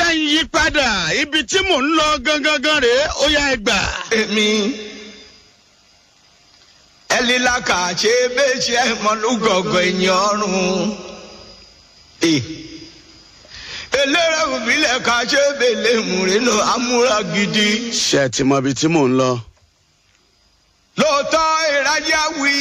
bá ń yí padà ibi tí mò ń lọ gangan gan rèé ó yá ẹ gbà. èmi ẹlílà kà ṣe bẹ́ẹ̀ ṣe mọ́lúgọ̀gọ̀ ẹ̀yìn ọ̀run. eléré òbílẹ̀ kà ṣe bẹ́ẹ̀ múrínú amúra gidi. ṣé ẹ ti mọ ibi tí mò ń lọ. lóòótọ́ ìrajà wí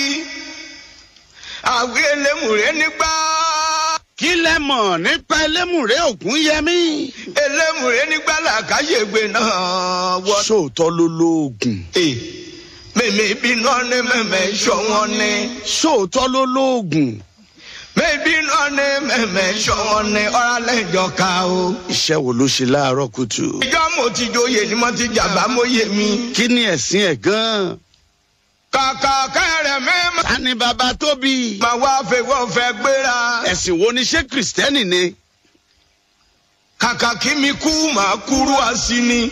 àwí elémùrè nígbà. kí lẹ mọ̀ nípa ẹlẹ́mùrè ògún yẹmí. elémùrè nígbà làkàṣègbè náà wọ. sóòótọ́ ló lóògùn. mèmí bínú ní mẹ́mẹ́ sọ́wọ́n ní. sóòótọ́ ló lóògùn. mèmí bínú ní mẹ́mẹ́ sọ́wọ́n ní ọ̀rálẹ́jọ́ ká o. iṣẹ́ wo ló ṣe láàárọ̀ kùtù. ìjọ mo ti joyè ni mo ti jàmbá mo yé mi. kí ni ẹ̀sìn ẹ̀ gan-an. kàkà kẹrẹ mẹ́mà. ta ni bàbá tóbi. màá wá fẹ́wọ́ fẹ́ gbéra. ẹ̀sìn wo ni ṣé kìrìsìtẹ́nì ni. kàkà kí mi kú màá kúrú àsì ni.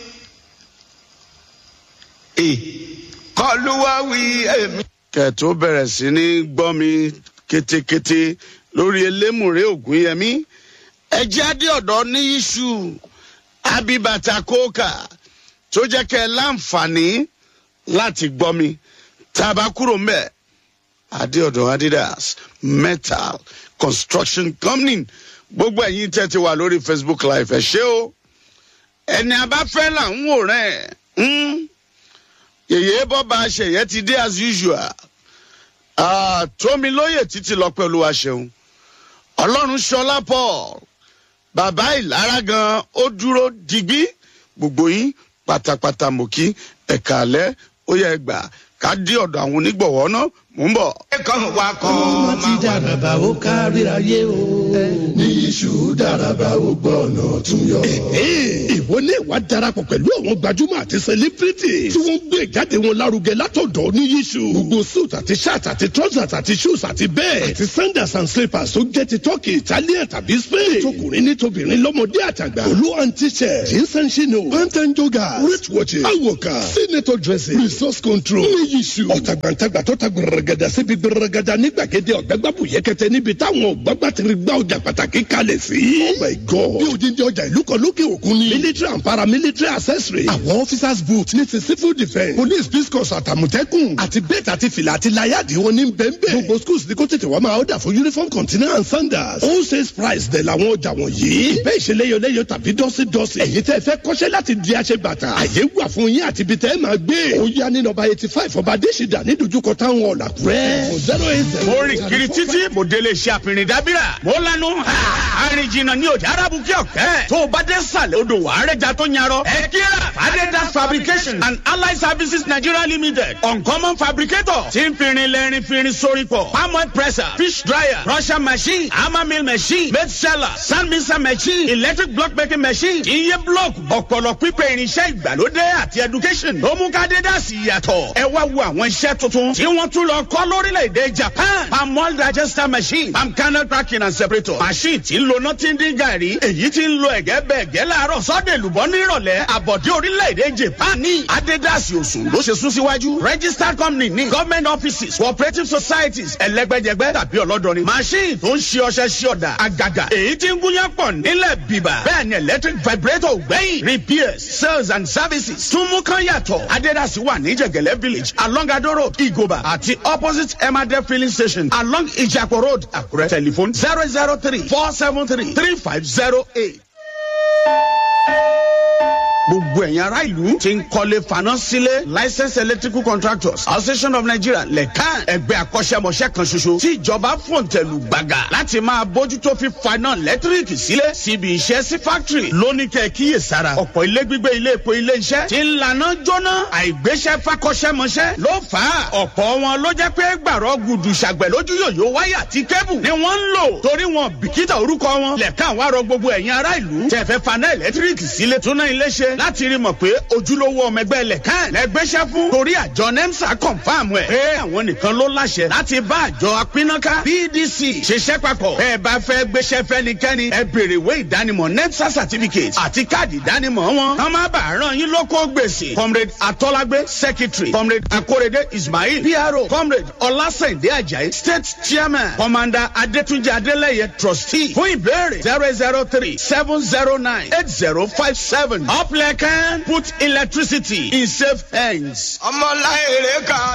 kọlu wá wí èmi. kẹ̀tó bẹ̀rẹ̀ sí ní gbọ́ mi kétékété lórí elémùrè ògúnyẹmí ẹjẹ́ adé ọ̀dọ́ ní iṣu abibata kóòkà tó jẹ́ kẹ́ ẹ láǹfààní láti gbọ́ mi tá a bá kúrò ń bẹ̀ adé ọ̀dọ́ adidas metal construction company gbogbo ẹ̀yin tẹ́ ti wà lórí facebook live ẹ̀ ṣé o ẹni abáfẹ́ là ń wòran ẹ̀ yèyé bọ́ba ṣèyẹ ti dé as usual Ah, tómi lóye títí lọ pẹ̀lú àṣẹun ọlọ́run ṣọlá paul bàbá ìlara gan ó dúró digbí gbogbo yín pátápátá mọ̀ kí ẹ̀ka alẹ́ ó yẹ gbà ká dé ọ̀dọ̀ àwọn onígbọ̀wọ́ náà mò ń bọ̀. kan wá kan ọmọ ti dàràbà ó kárí ayé o. ní iṣu dàràbà ó gbọ́ ọ̀nà tún yọ. ìwọ ní ìwà darapọ̀ pẹ̀lú àwọn gbajúmọ̀ àti sẹlẹ́bírìtì tí wọ́n ń gbé ìjáde wọn lárugẹ látọ̀dọ̀ ní iṣu. gbogbo suit àti shirt àti trousers àti shoes àti bẹ́ẹ̀ àti sandals and slippers tó jẹ́ ti turkey italian tàbí spain. tókùnrin ní tobìnrin lọ́mọdé àtàgbà. olú and t-shirt jeans and chino pant and joggers wrist watches awoka senator dressing resource control ní iṣu. ọ̀tàgbàǹtàgbà tó ta gbẹrẹgẹdà síbi gbẹrẹgẹdà ní gbàgede ọ̀gbẹ́gbàbù yẹkẹtẹ níbi táwọn ọ̀gbàgbà ti rí gbá ọjà pàtàkì kalẹ̀ sí. oh my god bí odindi ọjà ìlú kan lókè òkun ni. military and paramilitary accessory. àwọn officers boot ní ti civil defence police biscuits àtàmùtẹ́kùn àti bẹ́ẹ̀tì àti fìlà àti láyàdì wọn ní bẹ́ẹ̀nbẹ́ẹ̀. gbogbo schools ní kó tètè wá máa ọ̀dà fún uniform container and sandals. all sales price dẹ̀ làwọn ọjà wọ̀nyí. ìbẹ́ ìṣeléyọléyọ tàbí dọ́sídọ́sí. ẹ̀yin tẹ́ fẹ́ kọ́ṣẹ́ láti di aṣẹ bàtà. àyè wà fún yín àti ibi tẹ́ ẹ máa gbé. ó yá ní nọmba eighty five ọba adésìdá ní dojúkọ táwọn ọ̀làkúrẹ́. zero eight zero. mo rìn kiri títí mo délé iṣẹ́ àpìrìn dábìrà mo lanu àrìn jìnnà ní òjò arábù kí ọ̀kẹ́ tó o bá dé sàlẹ̀ odò wà á rẹjà tó yarọ ẹ kíra fadedas fabrication and allied services nigeria limited uncommon fabricator tí ń firin lẹ́rin firin sórí pọ̀ palm oil presser fish dryer crusher machine hammer mill machine made seller sand mixer machine electric block making machine iye block ọ̀pọ̀lọ̀ pípẹ́ irinṣẹ́ ìgbàlódé àti education ló mú ká dédásì yàtọ̀ ẹ wá wo àwọn iṣẹ́ tuntun tí wọ́n tún lọ kọ́ lórílẹ̀‐èdè japan palm oil digester machine palm kernel cracking and separator machine tí ń lo nothing dín gàrí èyí tí ń lo ẹ̀gẹ́ bẹ́ẹ̀ gẹ́ láàárọ̀ sọ́dẹ̀ lùbọ́ nírọ̀lẹ́ àbọ̀dé orílẹ̀‐èdè japan ní adédásì òsùn ló ṣe sún síwájú registered company ní government offices cooperative societies ẹlẹ́gbẹ́jẹgbẹ́ tàbí ọlọ́dọ̀ni machine tó ń ṣe ọṣẹ ṣe ọ̀dà àgàgà èyí tí ń gúnyán pọ̀ nílẹ̀ bíbà bẹ́ẹ̀ ni electric vibrator gbẹ̀yìn repairs sales and services tún mú kán yàtọ̀ adédásì wà ní jẹ̀gẹ̀lẹ́ village along adó road igoba àti opposite emade filling station along ijapo road àkúrẹ́ telephone zero zero three four seven three three five zero eight gbogbo ẹ̀yin ará ìlú ti ń kọ́lé faná sílé licensed electrical contractors association of nigeria lẹ́ka ẹgbẹ́ akọ́ṣẹ́mọṣẹ́ kan ṣoṣo tí ìjọba fòǹtẹ̀lù gbàgà láti máa bójútó fi faná lẹ́tíríkì sílé síbi iṣẹ́ sí factory lóní kẹ́ kíyè sára ọ̀pọ̀ ilé gbígbé ilé epo ilé iṣẹ́ ti ń laná jóná àìgbéṣẹ́ fakọ́ṣẹ́mọṣẹ́ ló fà á ọ̀pọ̀ wọn ló jẹ́ pé gbàrọ̀ gudu ṣàgbẹ̀ lójú yòyó wáyà tí kébù ni wọ́n ń lò torí wọn bìkítà orúkọ wọn lẹ́ka àwọn arọ gbogbo ẹ̀yin ará ìlú tẹ̀fẹ́ faná ẹ̀lẹ́tíríkì sílé túná ilé ṣe ṣe láti rí mọ̀ pé ojúlówó ọmọ ẹgbẹ́ lẹ̀kán lẹ́gbẹ́sẹ̀ fún torí àjọ nemsa confam ẹ̀ pé àwọn nìkan ló láṣẹ láti bá àjọ apínnáká pdc ṣiṣẹ́ papọ̀ bẹ́ẹ̀ bá fẹ́ gbéṣẹ́ fẹ́nikẹ́ni ẹ béèrè ìwé ìdánimọ̀ nemsa certificate àti káàdì ìdánimọ̀ wọn kàn má bàa ràn yín lóko gbèsè comrade atọ́lágbé secretary comrade akorede ismail pro comrade ọlásẹ̀ndé ajayi state chairman commander adétúnjì adélẹ́yẹ trustee fún ìbéèrè zero zero three seven zero nine eight zero five seven uplẹ̀kẹ́ put electricity in safe hands. ọmọláyèrè ká